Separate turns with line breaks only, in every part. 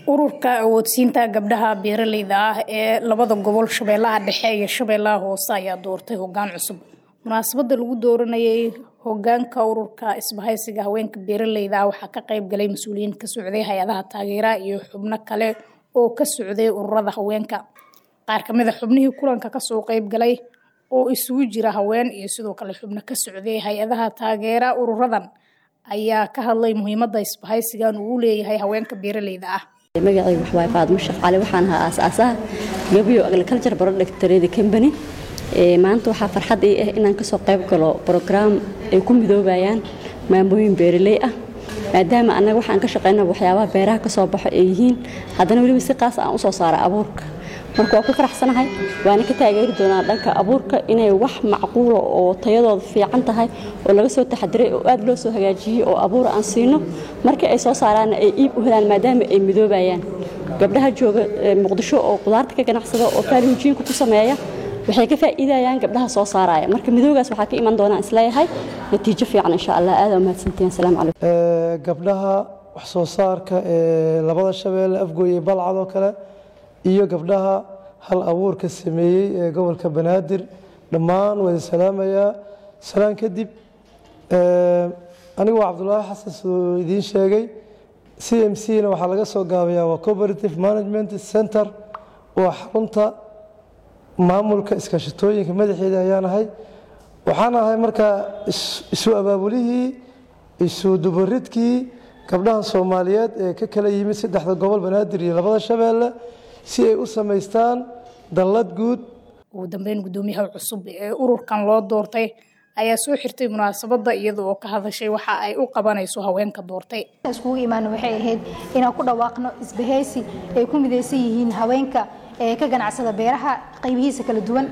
ururka awoodsiinta gabdhaha beeraleyda ah ee labada gobol shabeellaha dhexe iyo shabeellaha hoose ayaa doortay hogaan cusub munaasabada lagu dooranayay hogaanka ururka isbahaysiga haweenka beeraleyda ah waxaa ka qayb galay mas-uuliyiin ka socday hay-adaha taageera iyo xubno kale oo ka socday ururada haweenka qaar kamid a xubnihii kulanka kasoo qayb galay oo isugu jira haween iyo sidoo kale xubno ka socday hay-adaha taageera ururadan ayaa ka hadlay muhiimada isbahaysigan uu leeyahay haweenka beeraleyda ah
magacayga waxwaay faadmo sheekh cali waxaan ahaa aasaasaha gabiyo agriculture product trade company maanta waxaa farxad ii ah inaan kasoo qayb galo brograam ay ku midoobayaan maamooyin beeraley ah maadaama annaga waxaan ka shaqeyna waxyaabaha beeraha kasoo baxo ay yihiin haddana weliba si qaas aan usoo saara abuurka marka waa ku faraxsanahay waana ka taageeri doonaa dhanka abuurka inay wax macquula oo tayadooda fiican tahay oo laga soo taxadiray oo aad loo soo hagaajiyey oo abuur aan siino markii ay soo saaraanna ay iib u helaan maadaama ay midoobayaan gabdhaha jooga muqdisho oo qudaarta ka ganacsada oo faaluujiinka ku sameeya waxay ka faa'iidayaan gabdhaha soo saaraya marka midoogaas waxaa ka iman doonaa isleeyahay natiijo fiican insha allah aada umahadsantihin asalaamu calaykum
gabdhaha wax soo saarka ee labada shabeelle afgooye balcad oo kale iyo gabdhaha hal abuurka sameeyey ee gobolka banaadir dhammaan wada salaamayaa salaan kadib anigu waa cabdulaahi xasan siduu idiin sheegay c m c na waxaa laga soo gaabayaa waa cooperative management center waa xarunta maamulka iskaashatooyinka madaxeeda ayaan ahay waxaan ahay markaa isu abaabulihii isu dubaridkii gabdhaha soomaaliyeed ee ka kala yimid saddexda gobol banaadir iyo labada shabeelle si ay u samaystaan dallad guud
ugu dambeyn guddoomiyaha cusub ee ururkan loo doortay ayaa soo xirtay munaasabada iyada oo ka hadashay waxa ay u qabanayso haweenka doortay
iskugu imaan waxay ahayd inaan ku dhawaaqno isbahaysi ay ku midaysan yihiin haweenka ee ka ganacsada beeraha qaybihiisa kala duwan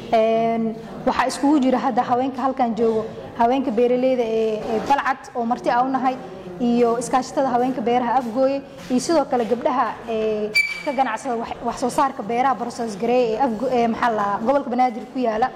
waxaa iskugu jira hadda haweenka halkan joogo haweenka beeraleyda ee balcad oo marti a u nahay iyo iskaashatada haweenka beeraha afgooye iyo sidoo kale gabdhaha ee ka ganacsada wax soo saarka beeraha broses garee ee maxaa la gobolka banaadir ku yaala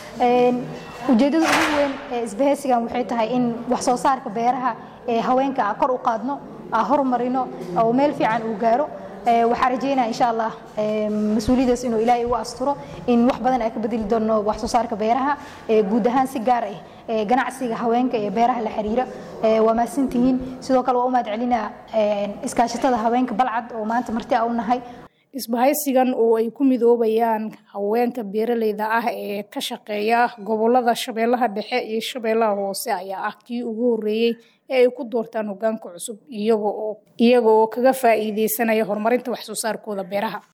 ujeedada ugu weyn ee isbahaysigan waxay tahay in wax soo saarka beeraha ee haweenka kor u qaadno horumarino oo meel fiican uu gaaro waxaa rajeynaya insha allah mas-uuliyadaas inuu ilaahay ugu asturo in wax badan ay ka bedeli doono wax soo saarka beeraha guud ahaan si gaar ah ganacsiga haweenka ee beeraha la xiriira waa mahadsantihiin sidoo kale waa u mahad celinaa iskaashatada haweenka balcad oo maanta marti a u nahay
isbahaysigan oo ay ku midoobayaan haweenka beeraleyda ah ee ka shaqeeya gobolada shabeellaha dhexe iyo shabeellaha hoose ayaa ah kii ugu horeeyey ee ay ku doortaan hogaanka cusub iyaga oo kaga faa'iideysanaya horumarinta wax soo saarkooda beeraha